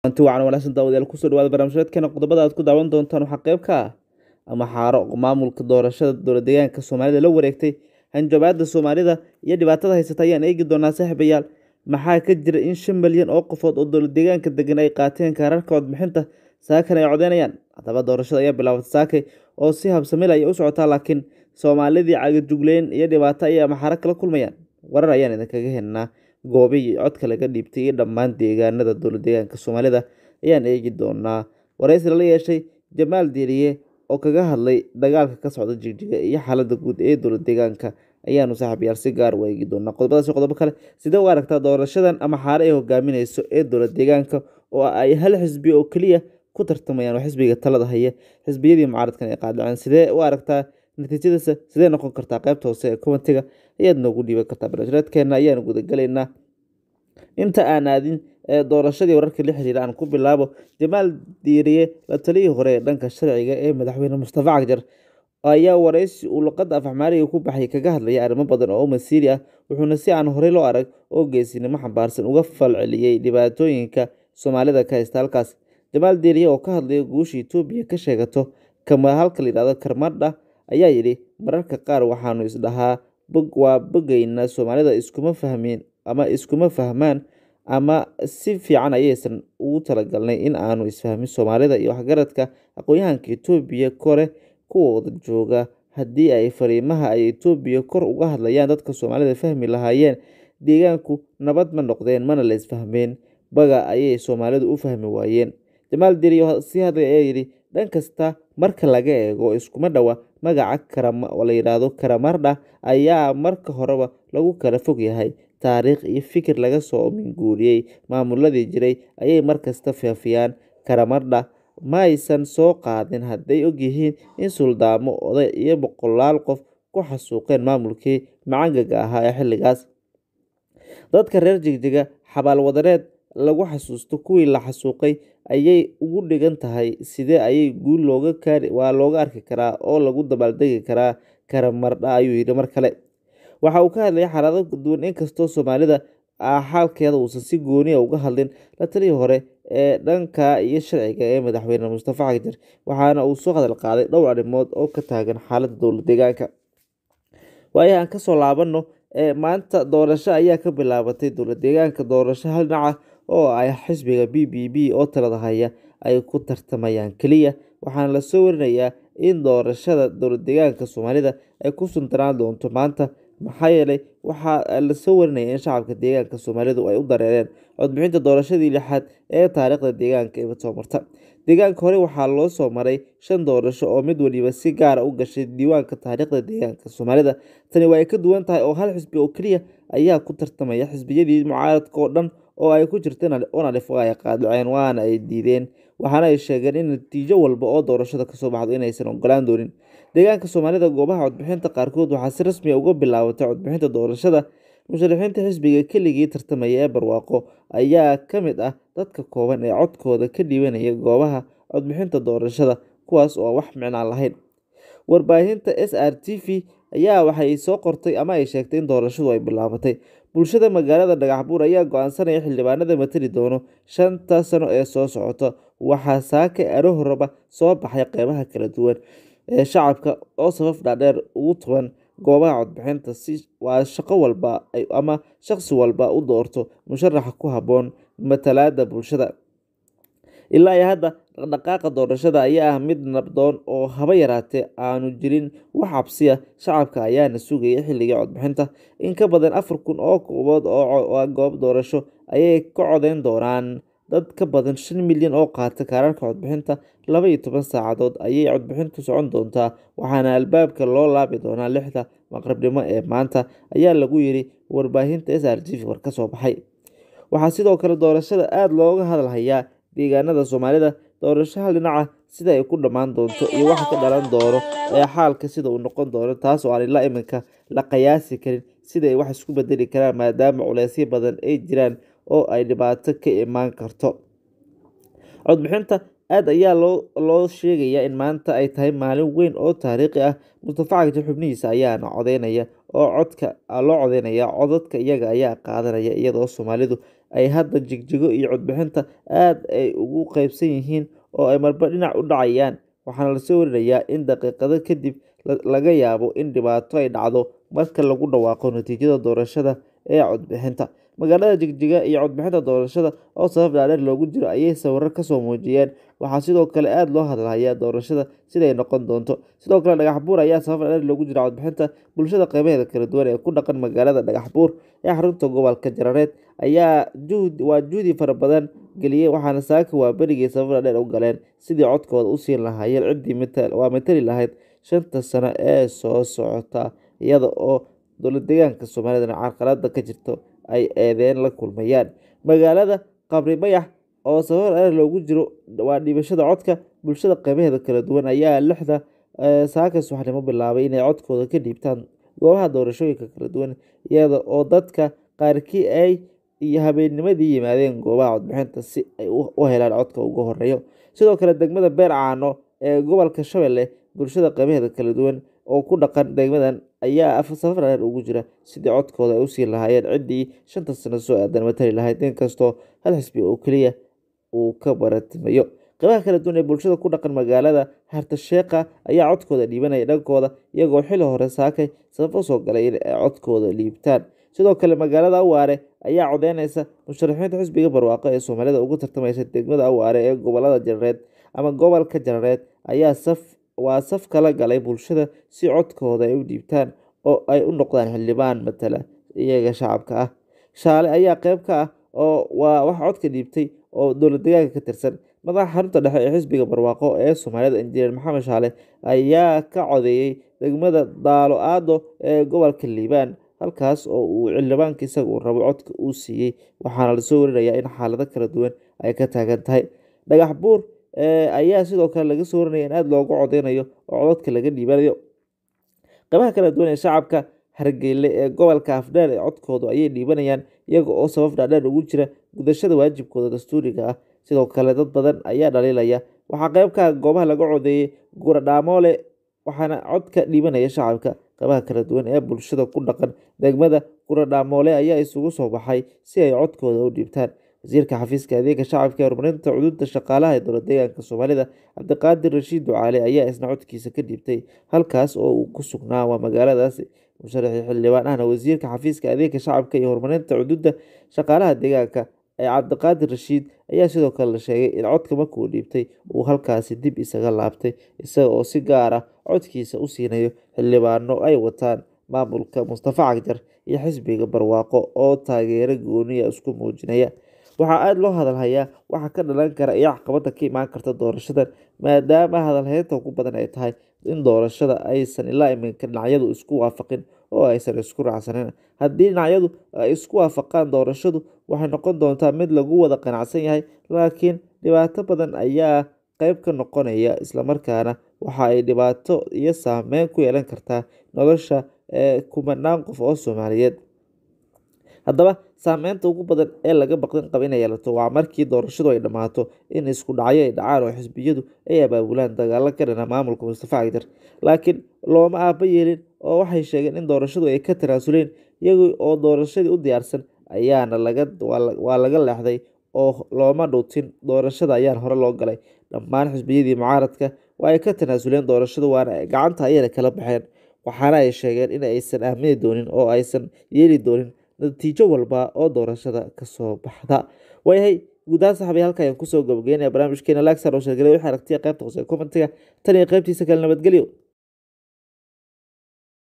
anti wacan wanaagsan daawadayaal kusoo dhawaada barnaamijyadeedkeena qodobada aad ku daawan doontaan waxaa qayb ka ah ama xaaro maamulka doorashada dowlad deegaanka soomaalida la wareegtay hanjabaada soomaalida iyo dhibaatada haysata ayaan eegi doonaa saaxiibayaal maxaa ka jira in shan milyan oo qofood oo dowlad deegaanka degan ay qaateen kaararka codbixinta saakan ay codeynayaan haddaba doorashada ayaa bilaabatay saakay oo si habsamil ay u socotaa laakiin soomaalidii cagajugleyn iyo dhibaato ayay amaxaaro kala kulmayaan warar ayaan idinkaga helnaa goobihii codka laga dhiibtay iyo dhammaan deegaanada dowlad deegaanka soomaalida ayaan eegi doonaa waraysi lala yeeshay jamaal diiriye oo kaga hadlay dagaalka ka socda jigjiga iyo xaalada guud ee dowlad deegaanka ayaanu saaxiibayaal si gaar u eegi doonaa qodobadaasi qodobo kale sidee u aragtaa doorashadan ama xaare ay hogaamineyso ee dowlad deegaanka oo ay hal xisbi oo keliya ku tartamayaan oo xisbiga talada haya xisbiyadii mucaaradkan ay qaadaceen sidee u aragtaa natiijadiisa sidee noqon kartaa qaybta hoose ee kumantiga ayaad noogu dhiiban kartaa barnaamijyadeedkeena ayaanu gudagalaynaa inta aan aadin doorashadii wararka la xiriira aan ku bilaabo jamaal diiriye la taliyii hore ee dhanka sharciga ee madaxweyne mustafa cagjar ayaa waraysi uu luqadda afxmaariga ku baxay kaga hadlaya arrimo badan oo masiiri ah wuxuuna si aan horey loo arag oo geesinimo xambaarsan uga falceliyey dhibaatooyinka soomaalida ka haysta halkaas jamaal diiriye oo ka hadlaya guusha etoobiya ka sheegato kama halka la yidhahdo karmadha ayaa yidhi mararka qaar waxaanu isdhahaa bog waa bogayna soomaalida iskuma fahmin ama iskuma fahmaan ama si fiican ayaysan ugu talagalnay in aanu isfahmin soomaalida iyo waxgaradka aqoon-yahanka etoobiya kore kuwa wada jooga haddii ay fariimaha ay etoobiya kor uga hadlayaan dadka soomaalida fahmi lahaayeen deegaanku nabad ma noqdeen mana la isfahmeen baga ayay soomaalidu u fahmi waayeen jamaal diriyo si hadlay ayaa yidhi dhan kasta marka laga eego iskuma dhowa magaca la yidhaahdo karamardha ayaa marka horeba lagu kala fog yahay taariikh iyo fikir laga soo minguuriyey maamuladii jiray ayay markasta faafiyaan karamardha ma aysan soo qaadin hadday ogyihiin in suldaamo oday iyo boqolaal qof ku xasuuqeen maamulkii macangaga ahaa ee xilligaas dadka reer jigjiga xabaalwadareed lagu xasuusto kuwii la xasuuqay ayay ugu dhigan tahay sidee ayay guul looga kaari waa looga arki karaa oo lagu dabaaldegi karaa karamardha ayuu yidhi mar kale waxa uu ka hadlayay xaalado duwan inkastoo soomaalida xaalkeeda uusan si gooniya uga hadlin la talii hore ee dhanka iyo sharciga ee madaxweyne mustafa cagjar waxaana uu soo hadal qaaday dhowr arrimood oo ka taagan xaaladda dowlad deegaanka waayaha aan kasoo laabano maanta doorasho ayaa ka bilaabatay dowlad deegaanka doorasho hal dhinaca oo ay xisbiga b b b oo talada haya ay ku tartamayaan keliya waxaana lasoo warinayaa in doorashada dowlad deegaanka soomaalida ay ku suntanaan doonto maanta maxaa yeelay waxaa lasoo warinaya in shacabka deegaanka soomaalidu ay u dareereen codbixinta doorashadii lixaad ee taariikhda deegaanka ee soo marta deegaanka hore waxaa loo soo maray shan doorasho oo mid waliba si gaara u gashay diiwaanka taariikhda deegaanka soomaalida tani waa ay ka duwan tahay oo hal xisbi oo keliya ayaa ku tartamaya xisbiyadii mucaaradka oo dhan oo ay ku jirta onalif ay qaadaceen waana ay diideen waxaana ay sheegeen in natiijo walba oo doorashada kasoo baxdo inaysan ogolaan doonin deegaanka soomaalida goobaha codbixinta qaarkood waxaa si rasmi a uga bilaabatay codbixinta doorashada musharaxiinta xisbiga keligii tartamaya ee barwaaqo ayaa ka mid ah dadka kooban ee codkooda ka dhiibanaya goobaha codbixinta doorashada kuwaas oo wax micnaan lahayn warbaahinta s r t v ayaa waxay soo qortay ama ay sheegtay in doorashadu ay bilaabatay bulshada magaalada dhagaxbuur ayaa go-aansanaya xildhibaanada matali doono shanta sano ee soo socota waxaa saaka aro horeba soo baxay qeybaha kala duwan ee shacabka oo safaf dhaadheer ugu tuban goobaha codbixinta si waa shaqo walba ama shaqsi walba u doorto musharaxa ku habboon matalaada bulshada ilaa iyo hadda dhaqdhaqaaqa doorashada ayaa ah mid nabdoon oo haba yaraatee aanu jirin wax cabsiya shacabka ayaana sugaya xilligii codbixinta in ka badan afar kun oo koobood oo goob doorasho ayay ka codeyn doonaan dad ka badan shan milyan oo qaata kaararka codbixinta laba iyo toban saacadood ayay codbixintu socon doontaa waxaana albaabka loo laabi doonaa lixda maqribnimo ee maanta ayaa lagu yiri warbaahinta s r t v war ka soo baxay waxaa sidoo kale doorashada aada looga hadalhayaa deegaanada soomaalida doorasho hal dhinaca sida ay ku dhammaan doonto iyo waxa ka dhalan doono ee xaalka sida uu noqon doono taas oo aan ilaa iminka la qiyaasi karin sida ay wax isku bedeli karaan maadaama culeysyo badan ay jiraan oo ay dhibaato ka imaan karto codbixinta aada ayaa loo loo sheegayaa in maanta ay tahay maalin weyn oo taariikhi ah mustafa cagjar xubnihiisa ayaana codeynaya oo codka loo codeynaya codadka iyaga ayaa qaadanaya iyadoo soomaalidu ay hadda jigjigo iyo codbixinta aad ay ugu qeybsan yihiin oo ay marba dhinac u dhacayaan waxaana lasoo warinayaa in daqiiqado kadib laga yaabo in dhibaato ay dhacdo marka lagu dhawaaqo natiijada doorashada ee codbixinta magaalada jigjiga iyo codbixinta doorashada oo sabab dhaadheer loogu jiro ayay sawiro kasoo muujiyeen waxaa sidoo kale aada loo hadlahayaa doorashada siday noqon doonto sidoo kale dhagax buur ayaa sabab dhaadheer loogu jira codbixinta bulshada qeybaheeda kala duwan ee ku dhaqan magaalada dhagax buur ee xarunta gobolka jarareed ayaa juhd waa juhdi fara badan geliyey waxaana saaka waa berigii sabab dhaadheer u galeen sidii codkooda u siin lahaayeen ciddii waa matali lahayd shanta sano ee soo socota iyada oo dowlad deegaanka soomaalidana carqalada ka jirto ay eedeen la kulmayaan magaalada qabri bayax oo sabab dhaadheer loogu jiro waa dhiibashada codka bulshada qeybaheeda kala duwan ayaa lixda saaka subaxnimo bilaabay inay codkooda ka dhiibtaan goobaha doorashooyinka kala duwan iyada oo dadka qaarkii ay iyo habeennimadii yimaadeen goobaha codbixinta si ay u helaan codka ugu horeeyo sidoo kale degmada beer caano ee gobolka shabeelle bulshada qeybaheeda kala duwan oo ku dhaqan degmadan ayaa safar dhaadheer ugu jira sidii codkooda ay usii lahaayeen ciddii shanta sano soo aadan matali lahayd inkastoo hal xisbi oo keliya uu ka baratimayo qeybaha kala duwan ee bulshada ku dhaqan magaalada hartasheekha ayaa codkooda dhiibanaya dhankooda iyagoo xili hore saakay sabab usoo galay in ay codkooda dhiibtaan sidoo kale magaalada awaare ayaa codeyneysa musharaxiinta xisbiga barwaaqo ee soomaalida ugu tartamaysa degmada awaare ee gobolada jarareed ama gobolka jarareed ayaa saf waa saf kala galay bulshada si codkooda ay u dhiibtaan oo ay u noqdaan xildhibaan matala iyaga shacabka ah shaale ayaa qeyb ka ah oo waa wax codka dhiibtay oo dowlad deegaanka ka tirsan madaxa xarunta dhexe ee xisbiga barwaaqo ee soomaalida injineer maxamed shaale ayaa ka codeeyey degmada daalo aado ee gobolka liibaan halkaas oo uu xildhibaanka isaga uu rabo codka uu siiyey waxaana lasoo warinayaa in xaalado kala duwan ay ka taagan tahay dhagax buur ayaa sidoo kale laga soo warinaya in aada loogu codeynayo oo codadka laga dhiibanayo qeybaha kala duwan ee shacabka hargeyle ee gobolka afdheer ee codkoodu ayay dhiibanayaan iyaga oo sabab dhaadheer ugu jira gudashada waajibkooda dastuuriga ah sidoo kale dad badan ayaa dhaliilaya waxaa qeyb ka ah goobaha laga codeeyey guradhaamoole waxaana codka dhiibanaya shacabka qeybaha kala duwan ee bulshada ku dhaqan degmada guradhaamoole ayaa isugu soo baxay si ay codkooda u dhiibtaan wasiirka xafiiska adeega shacabka ee horumarinta cuduudda shaqaalaha ee dowlad deegaanka soomaalida cabdiqaadir rashiid ducaale ayaa isna codkiisa ka dhiibtay halkaas oo uu ku sugnaa waa magaaladaasi musharaxii xildhibaan ahna wasiirka xafiiska adeega shacabka iyo horumarinta cuduudda shaqaalaha deegaanka ee cabdiqaadir rashiid ayaa sidoo kale la sheegay in codka markuu dhiibtay uu halkaasi dib isaga laabtay isaga oo si gaar ah codkiisa u siinayo xildhibaano ay wataan maamulka mustafa cagjar iyo xisbiga barwaaqo oo taageero gooniya isku muujinaya waxaa aada loo hadalhayaa waxa ka dhalan kara iyo caqabada ka imaan karta doorashadan maadaama hadalheynta ugu badan ay tahay in doorashada aysan ilaa iminka dhinacyadu isku waafaqin oo aysan isku raacsanin haddii dhinacyadu ay isku waafaqaan doorashadu waxay noqon doontaa mid lagu wada qanacsan yahay laakiin dhibaato badan ayaa qeyb ka noqonaya islamarkaana waxa ay dhibaato iyo saameyn ku yeelan kartaa nolosha ee kumanaan qof oo soomaaliyeed haddaba saameynta ugu badan ee laga baqdin qaba inay yeelato waa markii doorashadu ay dhammaato in isku dhacyo ay dhacaan oo xisbiyadu ay abaabulaan dagaalo ka dhana maamulka mustafa cagjar laakiin looma aaba yeelin oo waxay sheegeen in doorashadu ay ka tanaasuleen iyaga oo doorashadii u diyaarsan ayaana laga waa laga leexday oo looma dhuutin doorashada ayaan hore loo galay dhammaan xisbiyadii mucaaradka waa ay ka tanaasuleen doorashadu waana gacanta ayayna kala baxeen waxaana ay sheegeen in aysan aamini doonin oo aysan yeeli doonin natiijo walba oo doorashada kasoo baxda waayahay guud ahaan saxabi halka ayaan kusoo gabagaynaya barnaamijkeena lagsar oo sheergalay waxay aragtiya qaybta hoose ee commentiga tan iyo qaybtiisa kale nabadgelyo